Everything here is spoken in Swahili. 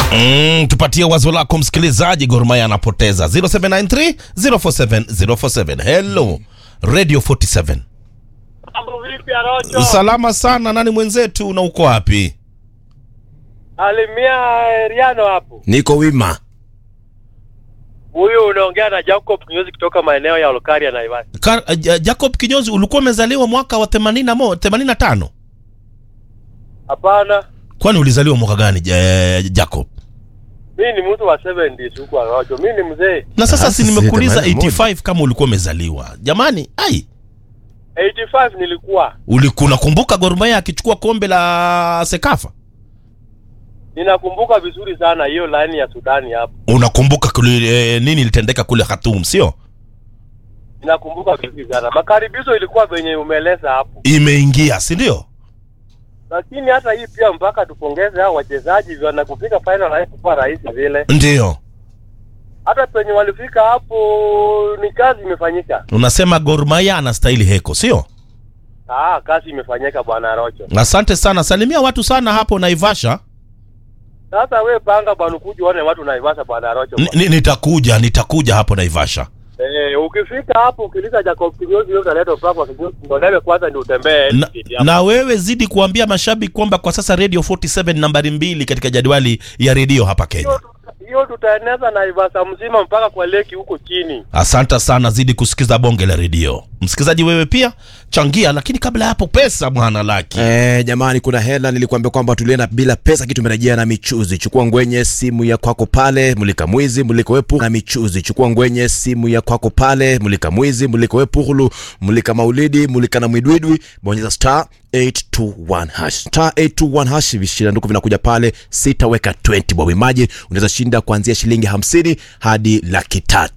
Mm, tupatie wazo lako msikilizaji. Gor Mahia anapoteza 0793 047 047. Hello Radio 47. Mambo vipi Arocho? Salama sana. Nani mwenzetu na uko wapi? Alimia Riano hapo. Niko wima. Huyu unaongea na Jacob Kinyozi kutoka maeneo ya Olkaria na Naivasha. Ka, uh, Jacob Kinyozi ulikuwa umezaliwa mwaka wa 81 85? Hapana. Kwani ulizaliwa mwaka gani ja, Jacob? Mimi ni mtu wa 70s huko Arocho. Mimi ni mzee. Na sasa Ah, si sisi nimekuuliza 81. 85 kama ulikuwa umezaliwa. Jamani, ai 85 nilikuwa. ulikuwa unakumbuka Gor Mahia akichukua kombe la Sekafa? Ninakumbuka vizuri sana hiyo line ya Sudani hapo. Unakumbuka kule, eh, nini ilitendeka kule Khartoum, sio? Ninakumbuka vizuri sana. Makaribizo ilikuwa venye umeeleza hapo. Imeingia, si ndio? Lakini hata hii pia mpaka tupongeze hao wachezaji wana kufika final haikuwa rahisi vile. Ndio. Hata penye walifika hapo ni kazi imefanyika. Unasema Gor Mahia anastahili heko, sio? Ah, kazi imefanyika bwana Rocho. Asante sana, salimia watu sana hapo Naivasha. Sasa we panga bwana kuja uone watu Naivasha bwana Rocho. Ni- ni- Nitakuja, nitakuja hapo Naivasha. Eh, ukifika hapo ukiliza Jacob Kinyozi wewe utaleta upako wa Kinyozi. Ndio kwanza ndio utembee. Na, City hapo. na wewe zidi kuambia mashabiki kwamba kwa sasa Radio 47 nambari mbili katika jadwali ya redio hapa Kenya. Hiyo tuta- hiyo tutaeneza Naivasha mzima mpaka kwa leki huko chini. Asante sana, zidi kusikiza bonge la redio. Msikilizaji wewe pia changia, lakini kabla ya hapo pesa bwana Laki. Eh, jamani kuna hela nilikuambia kwamba tulienda bila pesa kitu tumerejea na michuzi. Chukua ngwenye simu ya kwako pale, mulika mwizi, mulika wepu na michuzi. Chukua ngwenye simu ya kwako pale, mulika mwizi, mulika wepu hulu, mulika maulidi, mulika na mwidwidwi, bonyeza star 821 hash. Star 821 hash vishindanduku vinakuja pale, sitaweka 20 bob. Imagine unaweza shinda kuanzia shilingi 50 hadi laki tatu.